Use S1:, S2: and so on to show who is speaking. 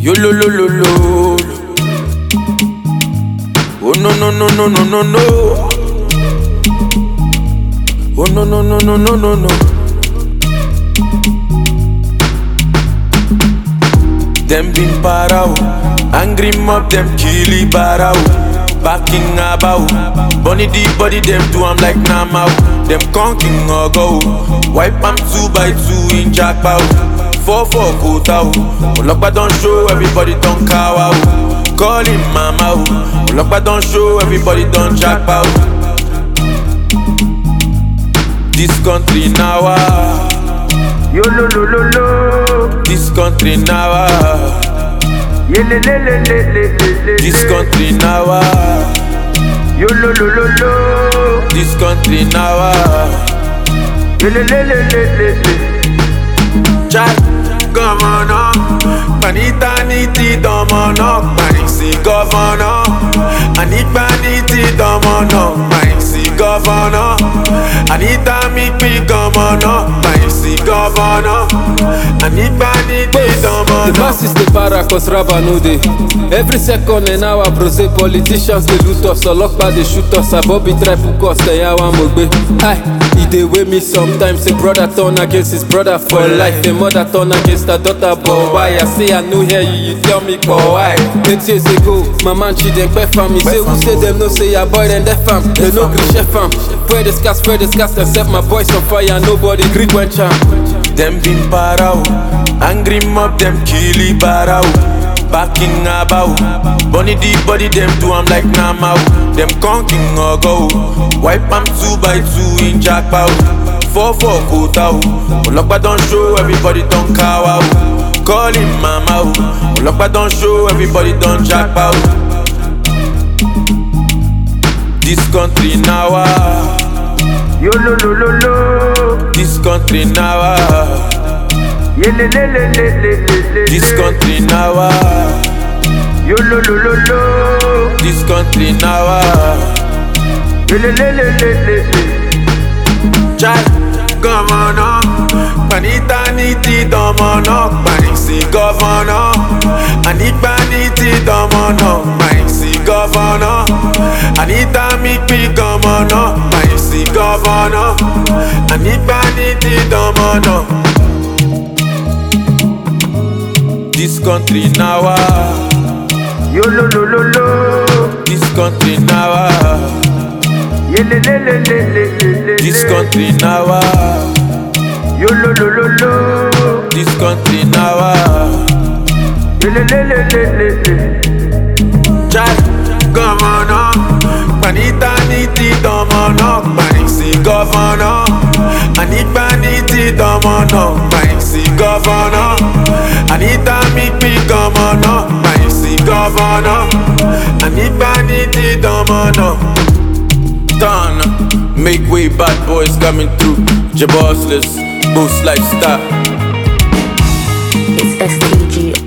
S1: Yo lo lo lo lo. Oh no no no no no no no. Oh no no no no no no no. Them been para o, angry mob them killy bara o. Backing about, bunny the body them do I'm like Nama o. Them conking or go, wipe am two by two in jackpot. Four four quota o, Olokpa don show everybody don kawa o. Call him mama o, Olokpa don show everybody don jackpot. This country now ah.
S2: Yo lo lo lo lo.
S1: This country now ah.
S2: Ye le le le le le le le.
S1: This
S2: le.
S1: country now ah.
S2: Yo lo lo lo lo.
S1: This country now ah.
S2: Ye le le le le le le.
S1: Chai, governor Panita niti domono Panisi governor Anita niti domono Panisi governor Anita mikpi governor Panisi governor Anita niti
S3: The
S1: domono
S3: masses dey para cause raba no dey. Every second an hour brose politicians dey loot us, ọlọ́pàá dey shoot us, abobi try hook us, ẹ̀yà wa mo gbé. Hi, e dey wey me sometimes, a brother turn against his brother for life, a mother turn against her daughter, but why? I say I no hear you, you tell me but why? Eight years ago, my man Chidempe fam, he say who say dem no say your boy dem def am, dem no gree chef am. Spread the scars, spread the scars, dem set my boys on fire, nobody gree quench am.
S1: Them been para o, angry mob them killy bara o. Backing about, bunny the body them do I'm like Nama o. Them conking or go, wipe am two by two in jackpot. Four four quota o, Olokpa don show everybody don kawa o. Call him mama o, Olokpa don show everybody don jackpot. This country now ah,
S2: Yo lo lo lo lo.
S1: this country now ah,
S2: Ye le le le le le le le.
S1: this
S2: le.
S1: country now ah.
S2: Yo lo lo lo lo.
S1: This country now ah.
S2: Ye le le le le le le.
S1: Chai, governor Panita niti domono Panisi governor Anita niti domono Panisi governor Anita mikpi governor Panisi governor Anita niti domono This country now ah.
S2: Yo lo lo lo lo.
S1: This country now ah.
S2: Ye le le le le le le le.
S1: This
S2: le.
S1: country now ah.
S2: Yo lo lo lo lo.
S1: This country now ah.
S2: Ye le le le le le le.
S1: Chai, governor Panita niti domono Panisi governor Anita niti domono Panisi governor Anita mikpi governor Panisi governor Anita niti domono Done Make way bad boys coming through Jabossless Boost lifestyle
S4: It's STG